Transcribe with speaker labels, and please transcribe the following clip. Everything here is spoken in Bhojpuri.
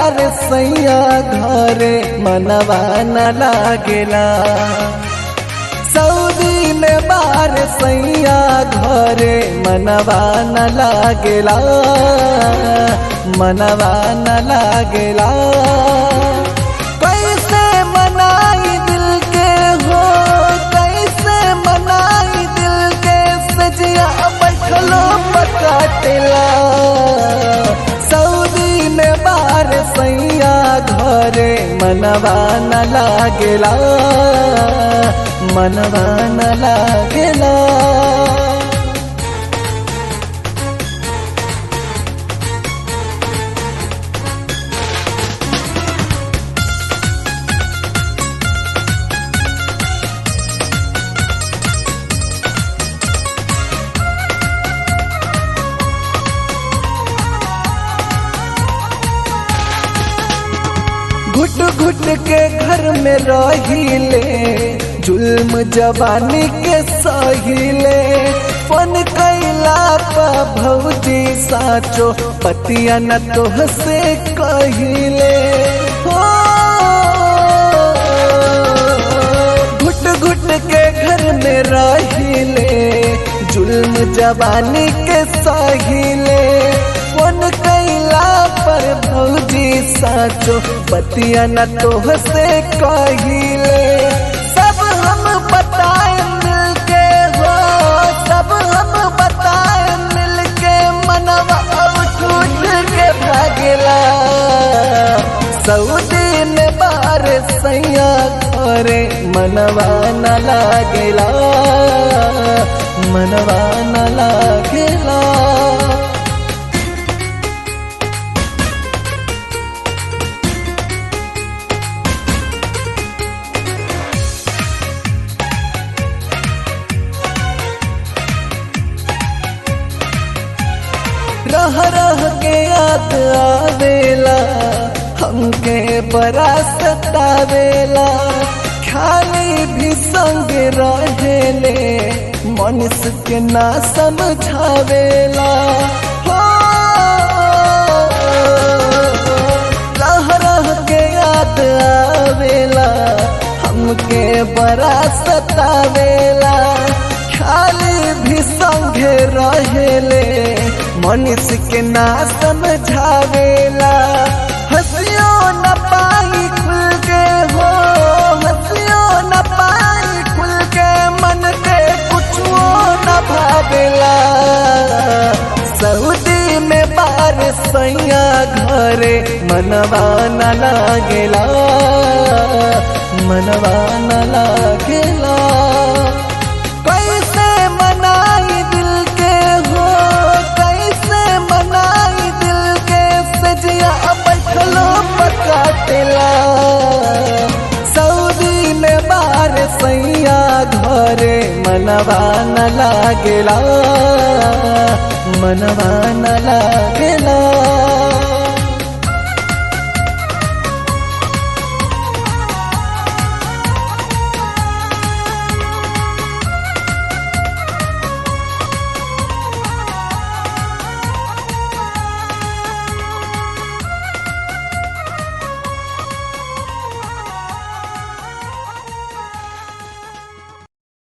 Speaker 1: बार सैया घरे मनवा न लागेला सऊदी में बार सैया घरे मनवा न लागेला मनवा न लागेला कैसे मनाई दिल के हो कैसे मनाई दिल के सजिया बैठलो पकाटेला सऊदी में बार सैया घरे मनवा न लागेला मनवा न लागेला घुट घुट के घर में रहिले जुल्म जवानी के सहिले फन कैला पा भौजी साचो पतिया न तोह से कहिले हो घुट घुट के घर में रहिले जुल्म जवानी के सहिले फन कैला पर भौजी साचो पतिया न तोह से कहिले सब हम बताए मिल के हो सब हम बताए मिल के मनवा अब टूट के भागेला सऊदी में बार सैया घरे मनवा न लागेला मनवा न लागेला रह रह के याद आवेला हमके बड़ा सतावेला खाली भी संग रहेले मनुष्य के ना समझावेला हो रह रह के याद आवेला हमके बड़ा सतावेला खाली भी संगे रहेले मनुष्य के ना समझावेला हंसियो न पाई खुल के हो हंसियो न पाई खुल के मन के कुछो न भावेला सऊदी में बार सैया घरे मनवा न लागेला मनवा न लागेला कैसे मनाई दिल के हो कैसे मनाई दिल के सजिया बैठलो पकाटेला सऊदी में बार सैया घरे मनवा न लागेला मनवा न लागेला